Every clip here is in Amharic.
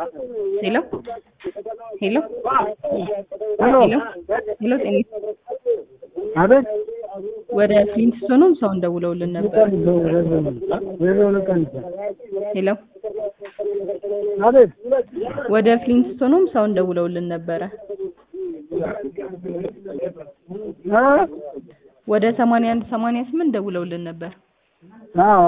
ሄሎ ሄሎ ሄሎ ሄሎ ሄሎ ጤና አቤት ወደ ፍሊንትስቶንም ሰውን ደውለውልን ነበር። ዜሮ ልቀን ሄሎ አቤት ወደ ፍሊንትስቶንም ሰውን ደውለውልን ነበረ። እ ወደ ሰማንያ አንድ ሰማንያ ስምንት ደውለውልን ነበር። አዎ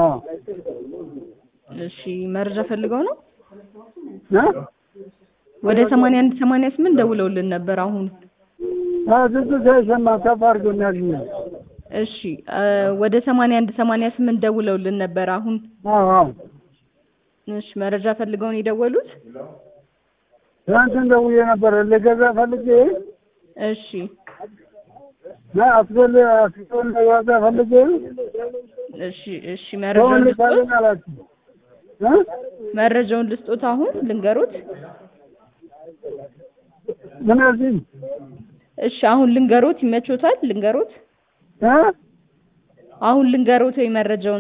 እሺ መረጃ ፈልገው ነው? እ ወደ ሰማንያ አንድ ሰማንያ ስምንት ደውለውልን ነበር አሁን። አዎ ድምፁ ሳይሰማ ከፍ አድርጎ እናግኛል። እሺ እ ወደ ሰማንያ አንድ ሰማንያ ስምንት ደውለውልን ነበር አሁን። አዎ አዎ እሺ መረጃ ፈልገው ነው የደወሉት? ትናንትን ደውዬ ነበር ልገዛ ፈልጌ እሺ እና አስጎል አስጎል ዋጋ ፈልጌ እሺ እሺ መረጃውን ሰውን ልስጦት ልካለን አላችሁ እ መረጃውን ልስጦት አሁን ልንገሮት? ምን አልሽኝ? እሺ አሁን ልንገሮት ይመቾታል? ልንገሮት? እ አሁን ልንገሮት ወይ መረጃውን?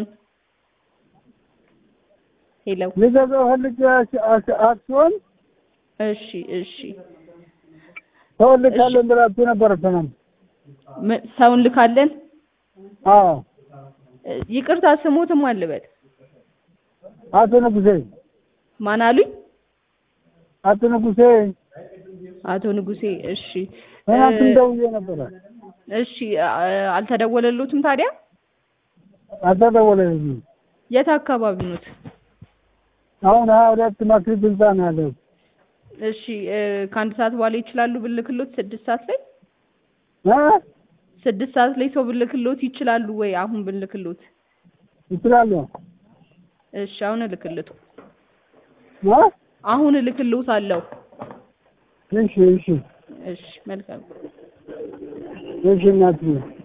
ሄሎ ልገዛ ፈልጌ አስ- አስ- አክሲዮን እሺ እሺ ሰውን ልካለን ብላችሁ ነበር ትናንት። ም- ሰውን ልካለን? አዎ እ ይቅርታ ስሞትም አልበል አቶ ንጉሴ ማን አሉኝ? አቶ ንጉሴ አቶ ንጉሴ እሺ ትናንትን እ ደውዬ ነበረ እሺ አ- አልተደወለሎትም ታዲያ? አልተደወለልኝም። የት አካባቢ ኖት? አሁን ሀያ ሁለት ማክሪት ህንፃ ነው ያለው። እሺ እ ከአንድ ሰዓት በኋላ ይችላሉ ብልክሎት? ስድስት ሰዓት ላይ እ ስድስት ሰዓት ላይ ሰው ብልክሎት ይችላሉ ወይ? አሁን ብልክሎት? ይችላሉ። እሺ አሁን እልክልቱ እ አሁን እልክልዎት አለው። እሺ እሺ እሺ መልካም እሺ እናትዬ